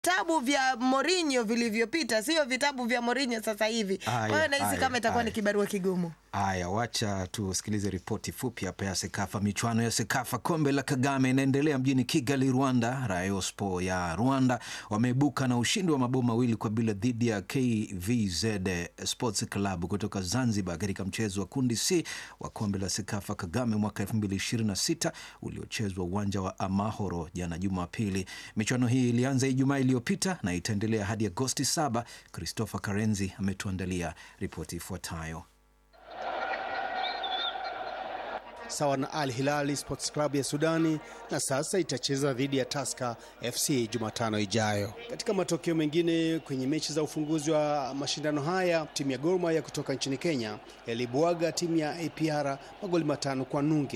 vitabu vya Mourinho vilivyopita, sio vitabu vya Mourinho sasa hivi. Kwa Haya, hiyo nahisi haya, kama itakuwa ni haya. kibarua kigumu. Haya, wacha tusikilize ripoti fupi hapa ya Sekafa. Michuano ya Sekafa kombe la Kagame inaendelea mjini Kigali, Rwanda. Rayon Sport ya Rwanda wameibuka na ushindi wa mabao mawili kwa bila dhidi ya KVZ Sports Club kutoka Zanzibar katika mchezo wa kundi C wa kombe la Sekafa Kagame mwaka 2026 uliochezwa uwanja wa Amahoro jana Jumapili. Michuano hii ilianza Ijumaa iliyopita na itaendelea hadi Agosti 7. Christopher Karenzi ametuandalia ripoti ifuatayo. sawa na Al Hilali Sports Club ya Sudani na sasa itacheza dhidi ya Tusker FC Jumatano ijayo. Katika matokeo mengine kwenye mechi za ufunguzi wa mashindano haya, timu ya Gor Mahia kutoka nchini Kenya ilibwaga timu ya APR magoli matano kwa nunge.